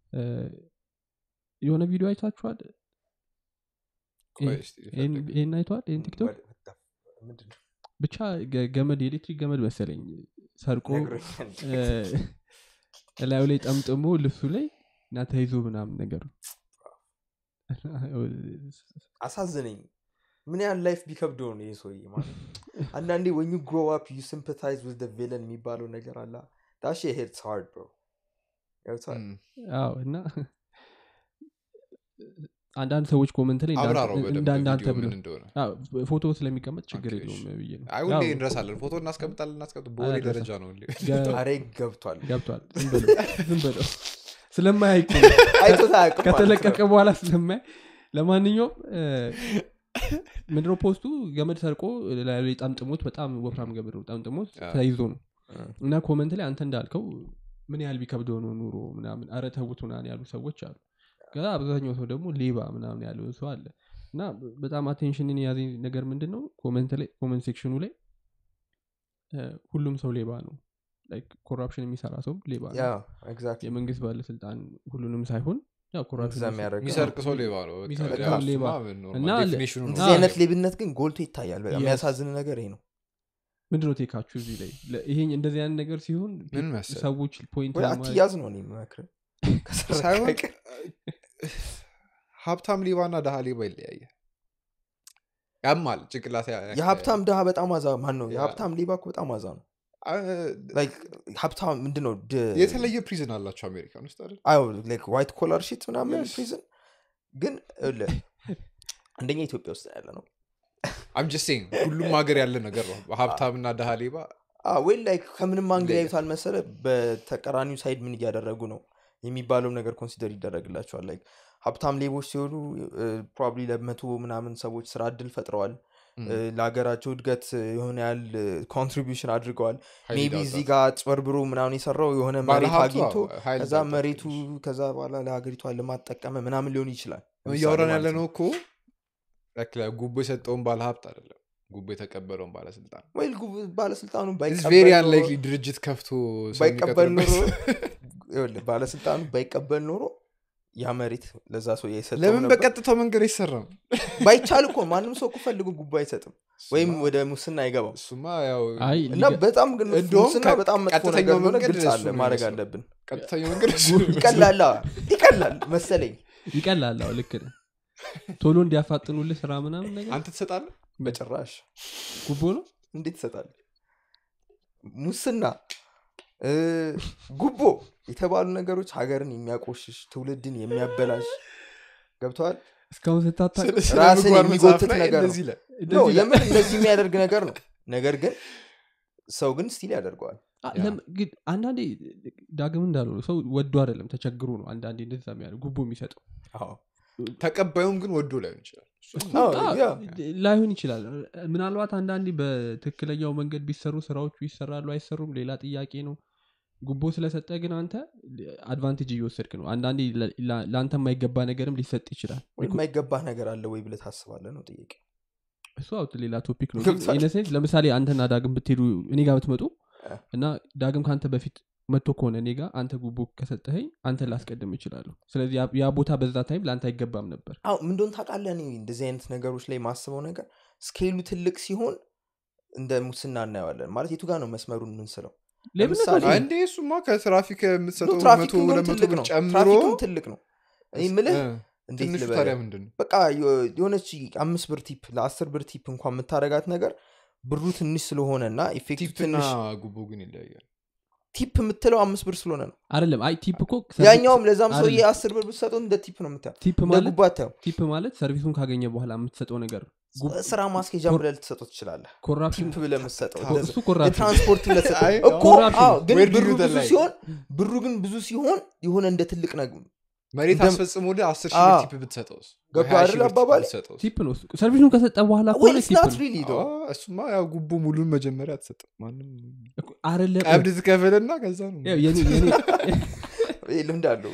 እ፣ የሆነ ቪዲዮ አይታችኋል ቆይ እስቲ ይህን ልፈልግ። ይህን አይተዋል ይህን ቲክቶክ What- what the f- ምንድን ነው? ብቻ ገ- ገመድ የኤሌክትሪክ ገመድ መሰለኝ ሰርቆ ነግሮኛል። እ፣ እላዩ ላይ ጠምጥሞ ልብሱ ላይ እና ተይዞ ምናምን ነገር አሳዘነኝ ምን ያህል ላይፍ ቢከብደው ነው ይህ ሰውዬ ማለት አንዳንዴ ወኙ ግሮ አፕ ዩ ሲምፐታይዝ ዊዝ ቪለን የሚባለው ነገር አለ ዳሽ ሄድስ ሃርድ ብሮ እም፣ አዎ እና አንዳንድ ሰዎች ኮመንት ላይ አብራራው በደንብ እንዳንዳንተ ቪዲዮ ብሎ ምን እንደሆነ አዎ፣ ፎቶ ስለሚቀመጥ ችግር ኦኬ፣ የለውም እሺ። ብዬ ነው አይ ያው ሁሌ እንረሳለን ፎቶ እናስቀምጣለን እናስቀምጥ በወሬ አልረሳም። ደረጃ ነው ሁሌ ገ- አሬ ገብቷል ገብቷል ዝም በለው ዝም በለው ስለማያይ እኮ አይቶት አያውቅም ማለት ከተለቀቀ ነው። በኋላ ስለማያይ ለማንኛውም እ፣ ምንድነው ፖስቱ ገመድ ሰርቆ ላዩ ላይ ጠምጥሞት በጣም ወፍራም ገመድ ነው ጠምጥሞት አዎ። ተይዞ ነው እ። እና ኮመንት ላይ አንተ እንዳልከው ምን ያህል ቢከብደው ነው ኑሮ ምናምን አረ ተውት ምናምን ያሉ ሰዎች አሉ ከዛ አብዛኛው ሰው ደግሞ ሌባ ምናምን ያለው ሰው አለ እና በጣም አቴንሽንን የያዘኝ ነገር ምንድን ነው ኮመንት ላይ ኮመንት ሴክሽኑ ላይ እ፣ ሁሉም ሰው ሌባ ነው ኮራፕሽን የሚሰራ ሰው ሌባ ያ ነው ኤግዛክትሊ የመንግስት ባለስልጣን ሁሉንም ሳይሆን ያው ኮራፕሽን እዛ የሚያደርገው የሚሰርቅ ሰው ሌባ ነው በቃ። የሚሰርቅ ያው ሰው ሌባ። እሱማ ኖርማል እና ለ- ዴፊኒሽኑ ነው። እንደዚህ አይነት ሌብነት ግን ጎልቶ ይታያል በጣም Yes. የሚያሳዝን ነገር ይሄ ነው ምንድነው ቴካችሁ እዚህ ላይ ለ- ይሄ እንደዚህ አይነት ነገር ሲሆን ምን መሰለህ? ሰዎች ፖይንት ወይ ለማድረግ- አትያዝ ነው እኔ የምመክርህ። ከሰረቀ ሳይሆን ቀን ሀብታም ሌባ እና ደሃ ሌባ ይለያያል ያማል ጭንቅላት ያ- ያ- የሀብታም ድሃ በጣም አዛ ማን ነው ያ። የሀብታም ሌባ እኮ በጣም አዛ ነው አ- Like ሀብታም ምንድን ነው ድ- የተለየ ፕሪዝን አላቸው አሜሪካን ውስጥ አይደል አዎ ላይክ ዋይት ኮላር ሺት ምናምን Yes. ፕሪዝን ግን ይኸውልህ፣ አንደኛ ኢትዮጵያ ውስጥ ያለ ነው አም ጀስት ሴይንግ ሁሉም ሀገር ያለ ነገር ነው ሀብታምና ደሃ ሌባ ወይ ላይክ ከምንም አንግል ሌላ። ያዩታል መሰለ በተቀራኒው ሳይድ ምን እያደረጉ ነው የሚባለው ነገር ኮንሲደር ይደረግላቸዋል ላይክ ሀብታም ሌቦች ሲሆኑ ፕሮባብሊ ለመቶ ምናምን ሰዎች ስራ እድል ፈጥረዋል ም፣ እ፣ ለሀገራቸው እድገት የሆነ ያህል ኮንትሪቢሽን አድርገዋል ኃይል ሜቢ ዳውጣ። እዚህ ጋር ጭበርብሮ ምናምን የሰራው የሆነ መሬት ባለሀብቱ አግኝቶ አዎ፣ ኃይል ከዛ ዳውጣ መሬቱ ትንሽ። ከዛ በኋላ ለሀገሪቷ ልማት ጠቀመ ምናምን ሊሆን ይችላል ለምሳሌ እያወራን ማለት ያለ ነው እኮ like like ጉቦ የሰጠውን ባለሀብት አይደለም ጉቦ የተቀበለውን ባለስልጣን ወይ ጉብ- ባለስልጣኑ ቬሪ ባይቀበል ኖሮ- አንላይክሊ ድርጅት ከፍቶ ሰው ባይቀበል ኖሮ የሚቀጥርበት። ይኸውልህ፣ ባለስልጣኑ ባይቀበል ኖሮ ያ መሬት ለዛ ሰው የሰጠው ለምን ነበር። በቀጥታው መንገድ አይሰራም ባይቻል እኮ ማንም ሰው እኮ ፈልጎ ጉቦ አይሰጥም ወይም እሱማ- ወደ ሙስና አይገባም እሱማ ያው አይ እና ሊገ- በጣም ግን እንደውም ሙስና ከ- በጣም መጥፎ ቀጥተኛው ነገር እንደሆነ መንገድ ግልጽ እሱ አለ ነው ማድረግ የሚመስለው። አለብን ቀጥተኛው መንገድ እሱ ነው የሚመስለው። ይቀላል አዎ፣ ይቀላል መሰለኝ ይቀላል አዎ ልክ ነህ ቶሎ እንዲያፋጥኑልህ ስራ ምናምን ነገር አንተ ትሰጣለህ በጭራሽ ጉቦ ነው እንዴት ይሰጣል ሙስና እ፣ ጉቦ የተባሉ ነገሮች ሀገርን የሚያቆሽሽ ትውልድን የሚያበላሽ ገብተዋል እስካሁን ስታታ ስለ- ስለ ራስን ምግባር የሚጎትት መጽሐፍ ላይ ነገር ነው። እንደዚህ ይላል። ነው የምን እንደዚህ የሚያደርግ ነገር ነው ነገር ግን ሰው ግን ስቲል ያደርገዋል አ- ያ። ለም- ግን አንዳንዴ ዳግም እንዳለው ነው ሰው ወዶ አይደለም ተቸግሮ ነው አንዳንዴ እንደዛ የሚያደርግ ጉቦ የሚሰጠው አዎ ተቀባዩም ግን ወዶ ላይሆን ይችላል እሱ አዎ፣ አ- ያ። ላይሆን ይችላል ምናልባት አንዳንዴ በትክክለኛው መንገድ ቢሰሩ ስራዎቹ ይሰራሉ አይሰሩም ሌላ ጥያቄ ነው ጉቦ ስለሰጠ ግን አንተ አድቫንቴጅ እየወሰድክ ነው አንዳንዴ ለ- ላ- ለአንተ የማይገባ ነገርም ሊሰጥ ይችላል ወይ የማይገባህ ነገር አለ ወይ ብለህ ታስባለህ ነው ጥያቄ እሱ አውት ሌላ ቶፒክ ነው ገብቶሃል? ኢነሴንስ ለምሳሌ አንተና ዳግም ብትሄዱ እኔ ጋር ብትመጡ እ። እና ዳግም ከአንተ በፊት መጥቶ ከሆነ እኔ ጋር አንተ ጉቦ ከሰጠኸኝ አንተ ላስቀድም ይችላለሁ ስለዚህ ያ- ያ ቦታ በዛ ታይም ለአንተ አይገባም ነበር አዎ ምን እንደሆነ ታውቃለህ እኔ እንደዚህ አይነት ነገሮች ላይ ማስበው ነገር ስኬሉ ትልቅ ሲሆን እንደ ሙስና እናየዋለን ማለት የቱ ጋር ነው መስመሩን የምንስለው ሌብነት ለምሳሌ- ነው። እንዴ እሱማ ከትራፊክ የምትሰጠው መቶ ትራፊክም ሁለት መቶ ትልቅ ብር ነው ጨምሮ ትራፊክም ትልቅ ነው እኔ ምልህ እ፣ እንዴት ትንሹ ልበልህ? ታዲያ ምንድን ነው በቃ የ- የሆነች አምስት ብር ቲፕ ለአስር ብር ቲፕ እንኳን የምታደረጋት ነገር ብሩ ትንሽ ስለሆነ እና ኢፌክቲቭ ቲፕና ትንሽ ጉቦ ግን ይለያያል ቲፕ የምትለው አምስት ብር ስለሆነ ነው አይደለም አይ ቲፕ እኮ ያኛውም ለዛም ሰውዬ አይደለም። አስር ብር ብትሰጠው እንደ ቲፕ ነው የምታየው ቲፕ እንደ ማለት ጉባ አታየው ቲፕ ማለት ሰርቪሱን ካገኘ በኋላ የምትሰጠው ነገር ነው ጉብ- ስራ ማስኬጃ ኮር- ብለህ ልትሰጠው ትችላለህ ኮራፕሽን ቲፕ ብለህ የምትሰጠው ኮ- እሱ ኮራፕሽን የትራንስፖርት ብለህ ትሰጠው አይ፣ እኮ ኮራፕሽን አዎ፣ ግን Where do ብሩ you ብዙ the line? ሲሆን ብሩ ግን ብዙ ሲሆን የሆነ እንደ ትልቅ ነገር መሬት እንደም- አስፈጽሞልህ አስር ሺህ ብር አዎ። ቲፕ ብትሰጠውስ ገባ ወይ ሀያ ሺህ አይደል ብር ቲፕ አባባሌ? ብትሰጠውስ? ቲፕ ነው እሱ። ሰርቪሱን ከሰጠ በኋላ ከሆነ ቲፕ ወይስናት ነው ሪሊ አዎ፣ እሱማ ያው ጉቦ ሙሉን መጀመሪያ አትሰጥም ማንም እኮ አይደለም ቀብድ ትከፍልና ከዛ ነው ያው የኔ- የኔ- ይሄ ልምድ አለው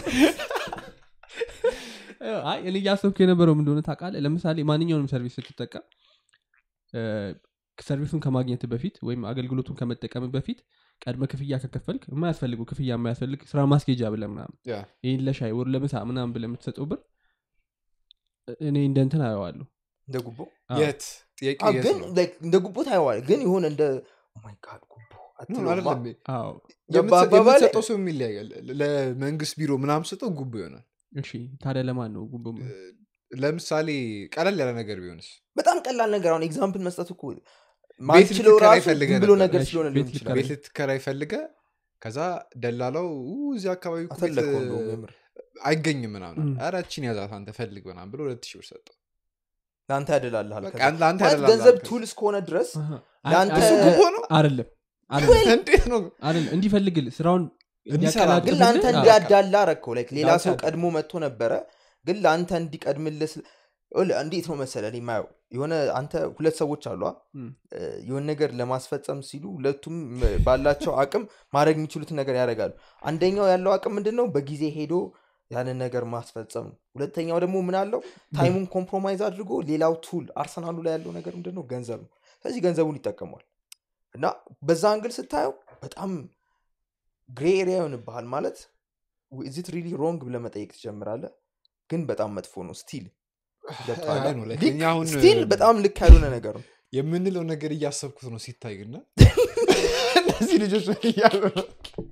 አይ እኔ እያሰብኩ የነበረው ምን እንደሆነ ታውቃለህ ለምሳሌ ማንኛውንም ሰርቪስ ስትጠቀም እ፣ ሰርቪሱን ከማግኘት በፊት ወይም አገልግሎቱን ከመጠቀም በፊት ቀድመ ክፍያ ከከፈልክ የማያስፈልጉ ክፍያ የማያስፈልግ ስራ ማስኬጃ ብለ ምናምን ያ ይህን ለሻይ ወር ለምሳ ምናምን ብለ የምትሰጠው ብር እኔ እንደ እንትን አየዋለሁ እንደ ጉቦ አዎ። የት ጥያቄ አዎ፣ የት ግን ነው like እንደ ጉቦ ታየዋል ግን የሆነ እንደ ማይ ጋድ ጉቦ ኖ፣ አትለውማ። አይደለም። አዎ ገባ የምትሰ- አባባሌ? የምትሰጠው ሰው የሚለያያል ለመንግስት ቢሮ ምናምን ስጠው ጉቦ ይሆናል እሺ ታዲያ ለማን ነው ጉቦ ለምሳሌ ቀለል ያለ ነገር ቢሆንስ በጣም ቀላል ነገር አሁን ኤግዛምፕል መስጠት እኮ ቤት ማንችለው ልትከራይ ራሱ ፈልገህ ዝም ብሎ ነበር። ነገር እሺ፣ ስለሆነ ቤት ሊሆን ይችላል ቤት ልትከራይ ፈልገ ከዛ ደላላው ኡ፣ እዚህ አካባቢ እኮ ቤት አፈለግከው እንደውም የምር አይገኝም ምናምን እም። ኧረ እቺን ያዛት አንተ ፈልግ ምናምን ብሎ ሁለት ሺህ ብር ሰጠው ለአንተ ያደላልሃል በቃ ከዛ። ለአንተ ማለት ያደላልሃል ገንዘብ ከዛ። ቱል እስከሆነ ድረስ አሃ። ለአንተ- አይ- እሱ አይ- ጉቦ ነው አይደለም አይደለም እንዴት ነው አይደለም እንዲፈልግል ስራውን እንዲሰራ ግን እንዲያቀላጥፍልህ- ለአንተ አዎ። እንዲያዳላ አረግከው ላይክ ሌላ ለአንተ ሰው ያዳላ። ቀድሞ መጥቶ ነበረ ግን ለአንተ እንዲቀድምልህ ስል- ይኸውልህ፣ እንዴት ነው መሰለ እኔ የማየው የሆነ አንተ ሁለት ሰዎች አሉ አ? እም። እ፣ የሆነ ነገር ለማስፈጸም ሲሉ ሁለቱም እ፣ ባላቸው አቅም ማድረግ የሚችሉትን ነገር ያደርጋሉ አንደኛው ያለው አቅም ምንድን ነው በጊዜ ሄዶ ያንን ነገር ማስፈጸም ነው ሁለተኛው ደግሞ ምን አለው ታይሙን ኮምፕሮማይዝ አድርጎ ሌላው ቱል አርሰናሉ ላይ ያለው ነገር ምንድን ነው ገንዘብ ነው ስለዚህ ገንዘቡን ይጠቀሟል እና በዛ አንግል ስታየው በጣም ግሬ ኤሪያ ይሆንብሃል ማለት ዚት ሪሊ ሮንግ ብለህ መጠየቅ ትጀምራለህ ግን በጣም መጥፎ ነው ስቲል አይ ነው፣ like እኛ አሁን ስቲል በጣም ልክ ያልሆነ ነገር ነው የምንለው ነገር እያሰብኩት ነው ሲታይ ግና እነዚህ ልጆች ምን እያሉ ነው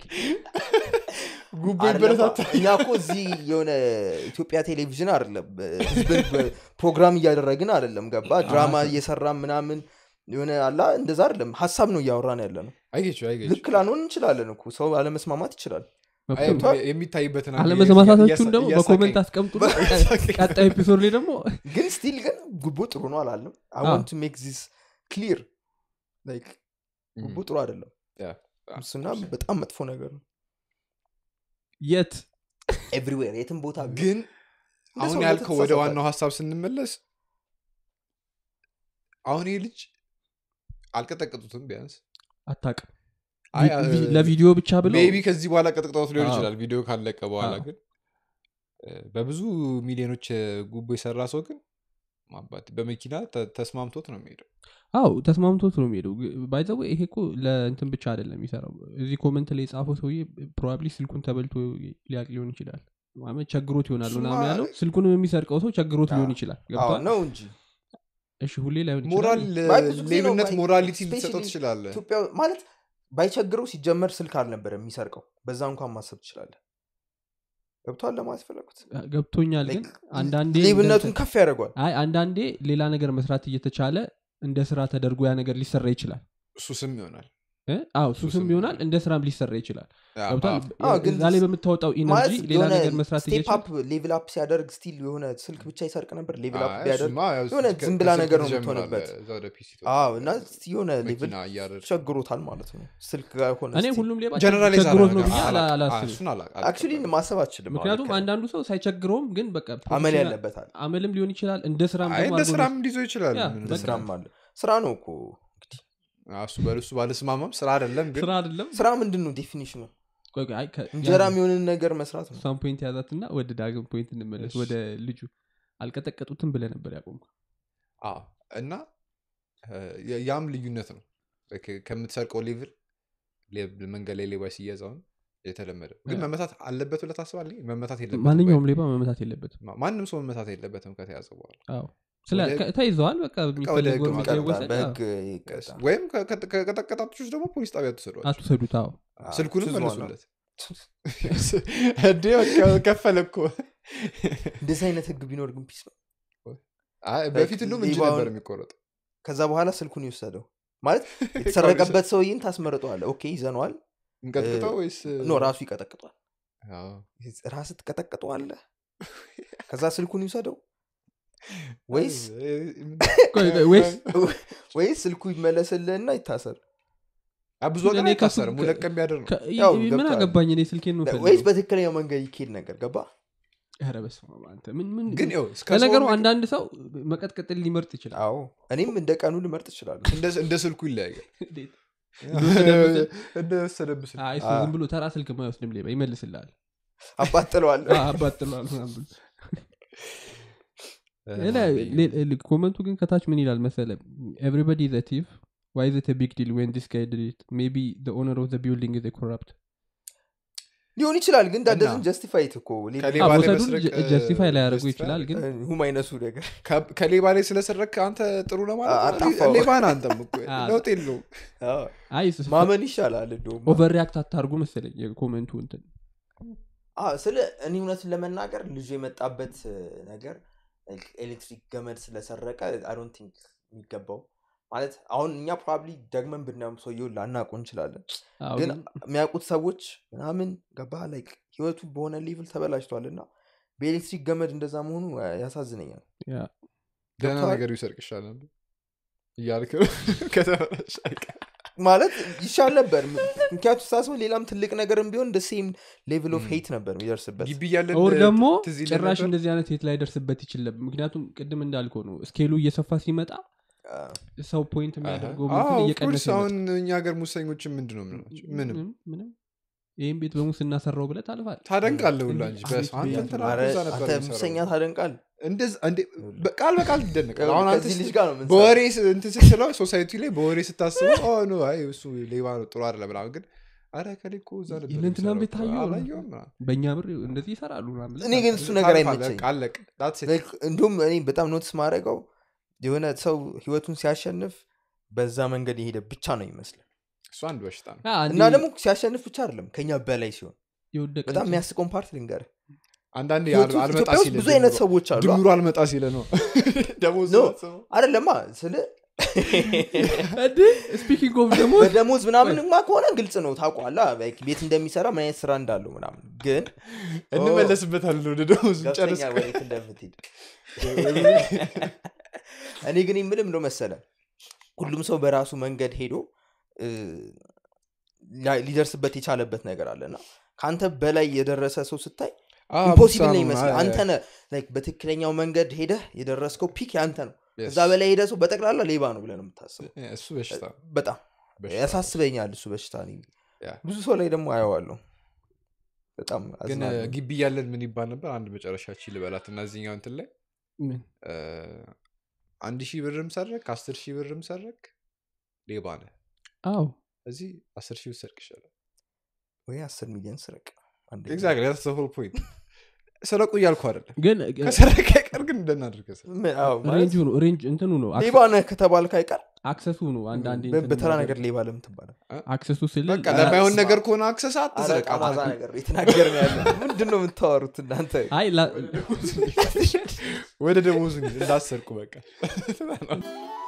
ጉቦ አይደለም፣ ይበረታታል እኛ እኮ እዚህ የሆነ ኢትዮጵያ ቴሌቪዥን አይደለም ህዝብን በ- ፕሮግራም እያደረግን አይደለም ገባ ድራማ እየሰራ ምናምን የሆነ አላ እንደዛ አይደለም ሀሳብ ነው እያወራን ያለ ነው አይገች አይገች ልክ ላንሆን እንችላለን እኮ ሰው አለመስማማት ይችላል አይ፣ መብቱ ነው። የሚታይበትን አንድ አለመስማማታችሁን እያሳ- ደግሞ እያሳቀኝ- በኮመንት አስቀምጡ ቀጣይ ኤፒሶድ ላይ ደግሞ ግን ስቲል ግን ጉቦ ጥሩ ነው አላለም አዎ። አይ ሜክ ዚስ ክሊር ጉቦ እም፣ ጥሩ አይደለም ያ፣ ሙስና በጣም መጥፎ ነገር ነው የት ኤቭሪዌር የትም ቦታ ቢሆን። ግን እንደ አሁን ሰው ያልከው ወደ እንደተሳሳተ። ዋናው ሀሳብ ስንመለስ አሁን ይህ ልጅ አልቀጠቀጡትም ቢያንስ አታቅም አይ፣ ቪ- አ- ለቪዲዮ ብቻ ብለው ሜቢ ከዚህ በኋላ ቀጥቅጠውት ሊሆን አዎ። ይችላል ቪዲዮ ካለቀ በኋላ አዎ። ግን እ፣ በብዙ ሚሊዮኖች እ፣ ጉቦ የሰራ ሰው ግን ማባት በመኪና ተ- ተስማምቶት ነው የሚሄደው አው ተስማምቶት ነው የሚሄደው ባይዘው ይሄ እኮ ለእንትን ብቻ አይደለም የሚሰራው እዚህ ኮመንት ላይ የጻፈው ሰውዬ ፕሮባብሊ ስልኩን ተበልቶ ሊያቅ ሊሆን ይችላል ማለት ቸግሮት ይሆናል እሱማ- ምናምን ያለው ስልኩንም የሚሰርቀው ሰው ቸግሮት ሊሆን ይችላል አዎ ገብቷል ነው እንጂ እሺ ሁሌ ላይሆን ሞራል ይችላል አይ፣ ብዙ ጊዜ ነው ሌብነት ባይ- ሞራሊቲ especially ልትሰጠው ትችላለ ኢትዮጵያ ማለት ባይቸግረው ሲጀመር ስልክ አልነበረ የሚሰርቀው በዛ እንኳን ማሰብ ትችላለህ ገብቷል ለማለት ፈለጉት ገብቶኛል ግን Like, አንዳንዴ ሌብነቱን እንደ- ከፍ ያደርጓል አይ አንዳንዴ ሌላ ነገር መስራት እየተቻለ እንደ ስራ ተደርጎ ያ ነገር ሊሰራ ይችላል እሱ ስም ይሆናል እ? አዎ ሱስም ሱስም ቢሆናል እንደ ስራም ሊሰራ ይችላል ያ፣ ገብቷል አዎ። አዎ፣ ግን እዛ ላይ በምታወጣው ማለት ኢነርጂ ሌላ የሆነ ነገር መስራት ስቴፕ እየቻለ አፕ ሌቭል አፕ ሲያደርግ ስቲል የሆነ ስልክ ብቻ ይሰርቅ ነበር ሌቭል አፕ አይ፣ ቢያደርግ እሱማ ያው የሆነ ከ- ዝም ብላ ከስልክ ነገር ነው ትጀምራለህ፣ የምትሆንበት። እዛ ወደ ፒሲ አዎ እና እስቲ የሆነ ሌቭል መኪና እያደረግህ ቸግሮታል ማለት ነው ስልክ ጋር ሆነ እኔ ሁሉም ሌባ ጀነራላይዝ ቸግሮት ነው አላደርግም። ብዬ አላ- አላ- አላስብም እሱን አላ- አክቹሊ አልቀበልም። ማሰብ አችልም ምክንያቱም አንዳንዱ ሰው ሳይቸግረውም ግን በቃ አመል ፕሮፌሽናል- ያለበታል አመልም ሊሆን ይችላል እንደ ስራም አይ ደግሞ እንደ አድርጎ ስራም እንዲዞ ይችላል ያ፣ ምን በቃ እንደ ስራም አለ ስራ ነው እኮ አዎ፣ እሱ በእሱ ባለስማማም ስራ አይደለም ግን ስራ አይደለም ስራ ምንድን ነው ዴፊኒሽኑ ቆይ ቆይ፣ አይ፣ ከ- እንጀራ ያዝ- የሚሆንን ነገር መስራት ነው እሷን ፖይንት ያዛትና ወደ ዳግም ፖይንት እንመለስ እሺ። ወደ ልጁ አልቀጠቀጡትም ብለ ነበር ያቆምኩ አዎ እና እ፣ ያ- ያም ልዩነት ነው ከ- ከምትሰርቀው ሌቭል ሌብ- መንገድ ላይ ሌባ ሲያዛውን የተለመደ ግን ያ። መመታት አለበት ብለህ ታስባለህ መመታት የለበትም ማንኛውም ወይ? ሌባ መመታት የለበትም ማ- ማንም ሰው መመታት የለበትም ከተያዘ በኋላ አዎ ስለ ወደ- ከ- ተይዘዋል በቃ ወደ የሚፈልገው ህግ እርምጃ ማቅረብ ይቀጣል ይወሰድ በህግ ይቀጣል ወይም ከ- ከ- ከቀጠቀጣችሁ ደግሞ ፖሊስ ጣቢያ ትሰዷል አትውሰዱት አዎ አዎ፣ ስልኩንም ችዝማ ነው። መልሱለት እንዴ በቃ ከፈለ እኮ እንደዚህ አይነት ህግ ቢኖር ግን ፒስ ነው አይ፣ በፊት ሁሉም እጅ ሌባውን- ነበር የሚቆረጠው ከዛ በኋላ ስልኩን ይወሰደው ማለት የተሰረቀበት ሰውዬን ታስመርጠዋለ ኦኬ ይዘነዋል እንቀጥቅጠው ወይስ ኖ ራሱ ይቀጠቅጧል አዎ። ራስ ትቀጠቅጠዋለ ከዛ ስልኩን ይውሰደው ወይስ ቆይ ቆይ፣ ወይስ ወይስ ስልኩ ይመለስልህና ይታሰር አ፣ ብዙ ቀን እኔ ከሱ- አይታሰርም ሁለት ቀን ቢያደር ነው ከ- ያው ምን ገብቶሃል። አገባኝ እኔ ስልኬን ወይስ ምፈልገው በትክክለኛው መንገድ ይኬድ ነገር ገባ ኧረ በስመ አብ አንተ ምን ምን ግን ይኸው እስከ ለነገሩ ሰው አንዳንድ ሰው መቀጥቀጥን ሊመርጥ ይችላል አዎ እኔም እንደ ቀኑ ልመርጥ ይችላሉ እንደ- እንደ ስልኩ ይለያያል እንዴት? እንደወሰደብህ ስልክ አይ እሱ ዝም ብሎ ተራ ስልክ ማይወስድም ሌባ ይመልስልሃል አባጥለዋል አባጥሏል ምናምን ብሎ ሌላ- ሌ- ሌ- ኮመንቱ ግን ከታች ምን ይላል መሰለ ኤቭሪበዲ ዘ ቲቭ ዋይ ዘ ቢግ ዲል ዌን ዲስ ጋይ ድድ ኢት ሜቢ ዘ ኦነር ኦፍ ዘ ቢልዲንግ ኢዝ ኮረፕት ሊሆን ይችላል ግን እና ዳደዝን ጀስቲፋይት እኮ ከሌባ ላይ መውሰዱን መስረቅ ጀስቲፋይ ላያደርጉ justify ይችላል ግን ሁም አይነቱ ነገር ከ- ከሌባ ላይ ስለሰረክ አንተ ጥሩ ለማለት ነው? አጣፋው። ሌባን አንተም እኮ አ- ለውጥ የለውም አዎ። አይ ማመን ይሻላል እንደውም ኦቨር ሪያክት አታርጉ መሰለኝ የኮመንቱ እንትን አዎ፣ ስለ እኔ እውነትን ለመናገር ልጁ የመጣበት እ, ነገር like ኤሌክትሪክ ገመድ ስለሰረቀ አዶንት ቲንክ የሚገባው ማለት አሁን እኛ ፕሮባብሊ ደግመን ብናየው ሰውየውን ላናውቁ እንችላለን አዎ፣ ግን ግን የሚያውቁት ሰዎች ምናምን ገባ ላይክ ህይወቱ በሆነ ሌቭል ተበላሽቷል እና በኤሌክትሪክ ገመድ እንደዛ መሆኑ አ, ያሳዝነኛል ያ ደህና ገብቶሃል? ነገር ይሰርቅ ይሻላል እያልክ ነው ከተበላሽ አይቀር ማለት ይሻል ነበር ም- ምክንያቱ ሳስበው ሌላም ትልቅ ነገርም ቢሆን እንደ ሴም ሌቭል ኦፍ ም። ሄት ነበር የሚደርስበት ግቢ እያለን ኦር ደግሞ ትዝ ይልህ ጭራሽ ነበር? እንደዚህ አይነት የት ላይ ደርስበት ይችል ነበር ምክንያቱም ቅድም እንዳልከው ነው ስኬሉ እየሰፋ ሲመጣ አ፣ ሰው ፖይንት የሚያደርገው አዎ፣ ምትን of እየቀነሰ course ይመጣል። አሁን እኛ ሀገር ሙሰኞችን ምንድን ነው የምንላቸው ምንም ምንም ምንም ይህም ቤት በሙስና ሰራው ብለህ ታልፋል ታደንቃለህ ሁላ እንጂ እንዴት በስመ አብ፣ አንተ ብያለሁ። እንትና ኧረ እዛ ነበር አንተ የሚሰራው። ሙሰኛ ታደንቃል እንደዛ- እንዴ፣ በቃል በቃል ትደነቃለህ አሁን አንተ ከዚህ ልጅ ስ- ጋር ነው የምንሰራው። በወሬ ስ- እንትን ስትለው ሶሳይቲ ላይ በወሬ ስታስበው "ኦ፣ ኖ አይ እሱ ሌባ ነው ጥሩ አይደለም ምናምን ግን አረ ከሌ እኮ እዛ ነበር የእንትናን የሚሰራው ቤት እኮ፣ ታየው? አላየሁም ምናምን። በእኛ ብር እንደዚህ ይሰራሉ ምናምን ብለህ እኔ ግን እሱ ነገር ታልፋለህ፣ አይመቸኝ በቃ አለቀ That's it። Like, እንዲሁም እኔ በጣም ኖትስ ማድረገው የሆነ ሰው ህይወቱን ሲያሸንፍ በዛ መንገድ የሄደ ብቻ ነው ይመስላል እሱ አንድ በሽታ ነው አ፣ አንዴ እና ደግሞ ሲያሸንፍ ብቻ አይደለም ከኛ በላይ ሲሆን የወደቀ በጣም እንጂ- የሚያስቀውን ፓርት ልንገር አንዳንዴ ህይወቱ አል- አልመጣ ኢትዮጵያ ውስጥ ሲል ብዙ አይነት ድምሩ- ሰዎች አሉ ድምሩ አልመጣ ሲለ ነው ደሞዝ No. ስበው። አይደለማ ስለ እንዴ ስፒኪንግ ኦፍ ደግሞ በደሞዝ ምናምንማ ከሆነ ግልጽ ነው ታውቋላ ቤት እንደሚሰራ ምን አይነት ስራ እንዳለው ምናምን ግን እንመለስበታለን ወደ ደሞዝ ጨርስ ገብተኛ ወዴት እንደምትሄድ እኔ ግን የምልም ነው መሰለ ሁሉም ሰው በራሱ መንገድ ሄዶ እ, ላ- ሊደርስበት የቻለበት ነገር አለና ከአንተ በላይ የደረሰ ሰው ስታይ ኢምፖሲብል ነው ይመስላል አንተ ነህ like በትክክለኛው መንገድ ሄደህ የደረስከው ፒክ ያንተ ነው እዛ በላይ ሄደ ሰው በጠቅላላ ሌባ ነው ብለህ ነው የምታስበው እሱ በሽታ ነው። በጣም በሽታ ነው። ያሳስበኛል እሱ በሽታ እኔ ያ። ብዙ ሰው ላይ ደግሞ አየዋለሁ በጣም ግን አዝናለሁ። ግቢ እያለን ምን ይባል ነበር አንድ መጨረሻችን ልበላት እና እዚህኛው እንትን ላይ ምን? እ፣ አንድ ሺህ ብርም ሰረክ አስር ሺህ ብርም ሰረክ ሌባ ነህ አዎ እዚህ አስር ሺህ ብትሰርቅ ይሻላል ወይ አስር ሚሊዮን ስረቅ አንደኛ። ኤግዛክትሊ that's the whole point ሰረቁ እያልኩ አይደለም ግን ከሰረቀ አይቀር ግን እንደናድርገ ምን- አዎ፣ ማለት ሬንጁ ነው ሬንጅ እንትኑ ነው ሌባ ነህ ከተባልክ አይቀር አክሰሱ ነው አንዳንዴ በ- እንትን በተራ የሚያደርግ- ነገር ሌባ ለምን ትባላል አክሰሱ ስል በቃ ለማይሆን ነገር ከሆነ አክሰስ አትስረቅ አረቃማዛ ነገር የተናገር ነው ያለ ምንድን ነው የምታወሩት እናንተ አይ ላ- ወደ ደሞዙ እንዳሰርቁ በቃ